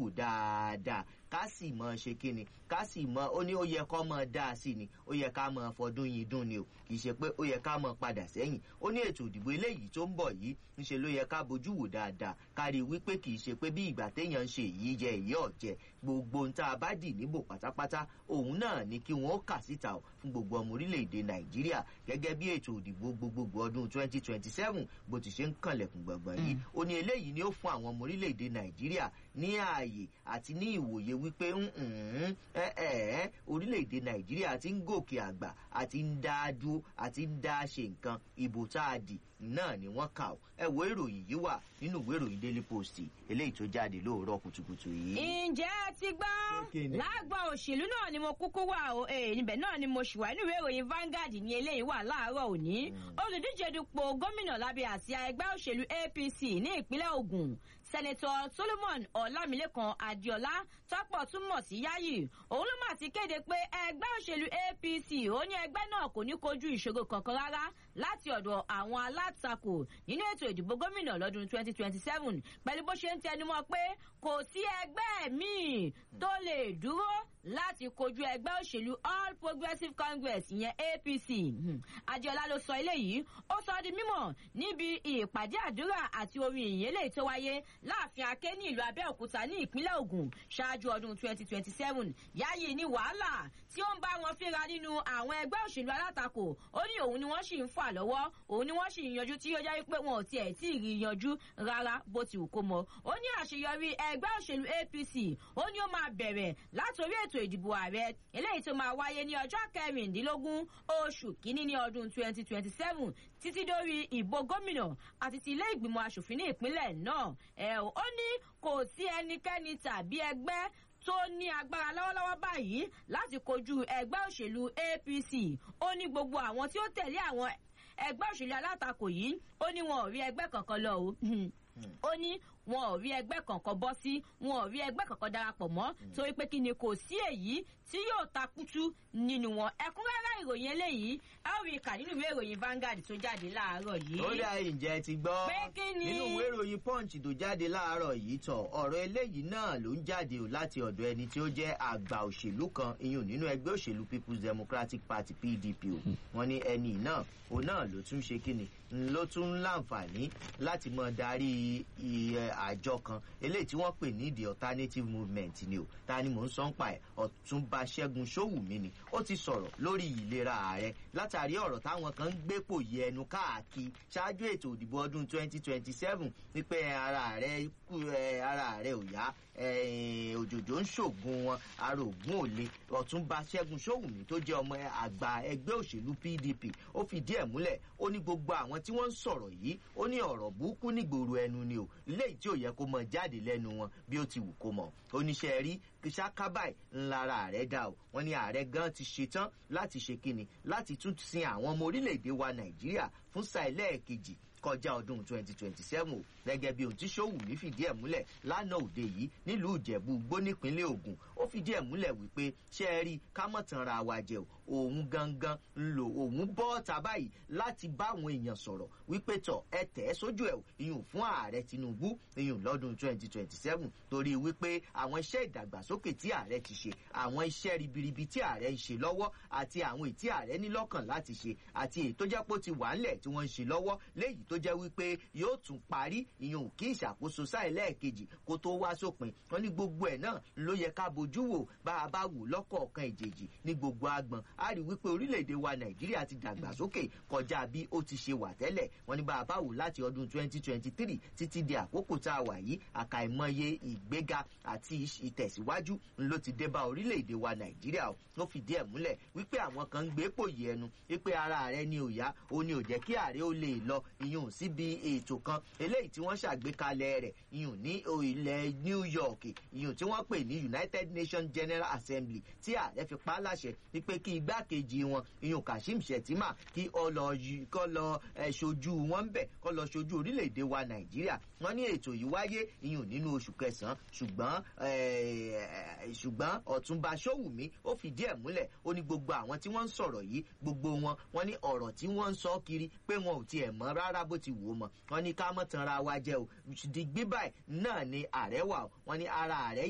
nípò dáadáa ká sì mọ ṣe kíni ká sì mọ ó ní ó yẹ kó mọ dáa sí ni ó yẹ ká mọ fọdún yìí dùn ni o kì í ṣe pé ó yẹ ká mọ padà sẹ́yìn ó ní ètò ìdìbò eléyìí tó ń bọ̀ yìí ńṣe ló yẹ ká bójú wò dáadáa ká rí i wípé kì í ṣe pé bí ìgbà téèyàn ń ṣe èyí jẹ èyí ọ̀jẹ̀ gbogbo ohun tá a bá dì níbò pátápátá òun náà ni kí wọ́n kà síta o fún gbogbo ọmọ orílẹ̀-èdè nàìjíríà gẹ́gẹ́ bí ètò ìdìbò gbogbogbò ọdún 2027 bó ti ṣe ń kànlẹ̀kùn gbọ̀ngbọ̀n yìí ó ní eléyìí ni ó fún àwọn ọmọ orílẹ̀-èdè nàìjíríà ní ààyè àti ní ìwòye wípé ẹ ẹ orílẹ̀-èdè nàìjíríà ti ń gòkè àgbà àti ń dá a dúró àti ń dá a ṣe nǹkan ìbò tá a dì náà ni wọ́n kà ó ẹ wo ìròyìn yìí wà nínú ìwé ìròyìn daily post eléyìí tó jáde lóòrọ̀ kùtùkùtù yìí. ǹjẹ́ ẹ ti gbọ́ lágbà òṣèlú náà ni mo kúkú wà o níbẹ̀ náà ni mo ṣùwà nínú ìwé ìròyìn Vanguard ní eléyìí wà láàárọ̀ òní olùdíje dupò gómìnà lábẹ́ àsíá ẹgbẹ́ òṣèlú APC ní ìpínlẹ̀ Ògùn sẹ́nẹ̀tọ̀ Solomon Ọlámilékan Adéọlá tọ́pọ̀ túmọ̀ sí Yáyì òun ló mà ti kéde pé ẹgbẹ́ òṣèlú APC ó ní ẹgbẹ́ náà kò ní kojú ìṣòro kankan rárá láti ọ̀dọ̀ àwọn alátakò nínú ètò ìdìbò gómìnà lọ́dún 2027 pẹ̀lú bó ṣe ń tẹnumọ́ pé kò sí ẹgbẹ́ míì tó lè dúró láti kojú ẹgbẹ́ òṣèlú All Progressives Congress ìyẹn APC Adéọlá ló sọ eléyìí ó sọ di mímọ̀ níbi ìpàdé àdúrà àti orin ìyìn eléyìí tó wáyé láàfin Aké ní ìlú Abẹ́òkúta ní ìpínlẹ̀ Ògùn ṣáájú ọdún 2027 Yáyì ní wàhálà tí ó ń bá wọn fínra nínú àwọn ẹgbẹ́ òṣèlú alátakò ó ní òun ni wọ́n sì ń fà lọ́wọ́ òun ni wọ́n sì ń yanjú tí ó jẹ́ pé wọn ò tiẹ̀ tí ì rí yanjú rárá bó ti wù kó mọ ó ní àṣeyọrí ẹgbẹ́ òṣèlú APC ó ní ó máa bẹ̀rẹ̀ látòrí ètò ìdìbò ààrẹ eléyìí tó máa wáyé ní ọjọ́ kẹrìndínlógún oṣù kínní ní ọdún 2027 títí dórí ìbò gómìnà àti ti ilé ìgbìmọ̀ asòfin ní ìpínlẹ̀ náà ẹ̀ ó ní kò sí ẹnikẹ́ni tàbí ẹgbẹ́ tó ní agbára lọ́wọ́lọ́wọ́ báyìí láti kojú ẹgbẹ́ òṣèlú APC ó ní gbogbo àwọn tí ó tẹ̀lé àwọn ẹgbẹ́ òṣèlú alátakò yìí ó ní wọn ò rí ẹgbẹ́ kankan lọ o ó ní wọn ò rí ẹgbẹ́ kankan bọ́ sí wọn ò rí ẹgbẹ́ kankan darapọ̀ mọ́ torí pé kí ni kò sí èyí tí yóò takutu nínú wọn ẹ̀kúnrẹ́rẹ́ ìròyìn eléyìí ẹ ó rí kà nínú ìwé ìròyìn Vanguard tó jáde láàárọ̀ yìí. ó dá ìjẹ́ ti gbọ́ nínú ìwé ìròyìn Punch tó jáde láàárọ̀ yìí tọ̀ ọ̀rọ̀ eléyìí náà ló ń jáde o láti ọ̀dọ̀ ẹni tí ó jẹ́ àgbà òṣèlú kan iyùn nínú ẹgbẹ́ òṣèlú People's Democratic Party PDP o wọ́n ní ẹni náà òun náà ló tún ṣe kíni ló tún láǹfààní láti mọ darí àjọ kan eléyìí tí wọ́n pè ní the alternative movement ni o ta ni mò ń sọ ń pa ẹ̀ ọ̀túnba ṣẹ́gun ṣówùmí ni ó ti sọ̀rọ̀ lórí ìlera ààrẹ látàrí ọ̀rọ̀ táwọn kan ń gbépò yẹ ẹnu káàkiri ṣáájú ètò ìdìbò ọdún 2027 wípé ara rẹ̀ ara rẹ̀ ò yá òjòjò ń ṣògùn wọn ara ògùn ò le ọ̀túnba ṣẹ́gun ṣówùmí tó jẹ́ ọmọ àgbà ẹgbẹ́ òṣèlú PDP ó fìdí ẹ̀ múlẹ̀ ó ní gbogbo àwọn tí wọ́n ń sọ̀rọ̀ yìí ó ní ọ̀rọ̀ burúkú nígboro ẹnu ni o léyìí tí ò yẹ kó mọ jáde lẹ́nu wọn bí ó ti wù kó mọ̀ oníṣẹ́ rí ṣákábàì ńlára rẹ̀ dà o wọ́n ní ààrẹ gan ti ṣetán láti ṣe kíni láti tún sin àwọn ọmọ orílẹ̀-èdè wa Nàìjíríà fún sáà ẹlẹ́ẹ̀kejì kọjá ọdún 2027 o gẹ́gẹ́ bí ohun tí Ṣówùmí fìdí ẹ̀ múlẹ̀ lánàá òde yìí nílùú Ìjẹ̀bú Igbó nípínlẹ̀ Ògùn ó fìdí ẹ̀ múlẹ̀ wípé ṣé ẹ rí ká mọ̀ tán ra wa jẹ o òun gangan ń lò òun bọ́ ọ̀tá báyìí láti bá àwọn èèyàn sọ̀rọ̀ wípé tọ̀ ẹ tẹ̀ ẹ́ sójú ẹ̀ ìyún fún ààrẹ Tinubu ìyún lọ́dún 2027 torí wípé àwọn iṣẹ́ ìdàgbàsókè tí ààrẹ ti ṣe àwọn iṣẹ́ ribiribi tí ààrẹ ń ṣe lọ́wọ́ àti àwọn èyí tí ààrẹ ní lọ́kàn láti ṣe àti èyí tó jẹ́ pé ó ti wà ńlẹ̀ tí wọ́n ń ṣe lọ́wọ́ léyìí tó jẹ́ wípé yóò tún parí ìyún kí ìṣàkóso sáà lẹ́ẹ̀kejì kó tó wá sópin wọn ní gbogbo ẹ̀ náà ló yẹ ká bojú wò bá a bá wò lọ́kọ̀ọ̀kan ìjèjì ní gbogbo agbọn a rí wípé orílẹ̀-èdè wa Nàìjíríà ti dàgbàsókè kọjá bí ó ti ṣe wà tẹ́lẹ̀ wọn ní bá a bá wò láti ọdún 2023 títí di àkókò tá a wà yìí àkàìmọye ìgbéga àti ìtẹ̀síwájú ló ti dé bá orílẹ̀-èdè wa Nàìjíríà ó fìdí ẹ̀ múlẹ̀ wípé àwọn kan ń gbé pòyì ẹnu wípé ara rẹ̀ ni ò yá ó ní ò jẹ́ kí ààrẹ ó lè lọ ìyún síbi ètò kan eléyìí tí wọ́n ṣàgbékalẹ̀ rẹ̀ ìyún ní ilẹ̀ New York ìyún tí wọ́n pè ní United Nations General Assembly tí ààrẹ fi pa á láṣẹ wípé kí igbákejì wọn ìyún Kashim Shettima kí ó lọ kó lọ ṣojú wọn bẹ̀ kó lọ ṣojú orílẹ̀-èdè wa Nàìjíríà wọ́n ní ètò yìí wáyé ìyún nínú oṣù kẹsàn-án ṣùgbọ́n ṣùgbọ́n Ọ̀túnba Ṣówùmí ó fìdí ẹ̀ múlẹ̀ ó ní gbogbo àwọn tí wọ́n ń sọ̀rọ̀ yìí gbogbo wọn wọ́n ní ọ̀rọ̀ tí wọ́n ń sọ kiri pé wọn ò tiẹ̀ mọ̀ rárá bó ti wù ú mọ̀ wọ́n ní ká mọ̀ tanra wa jẹ́ o dìgbì báyìí náà ni ààrẹ wà wọ́n ní ara ààrẹ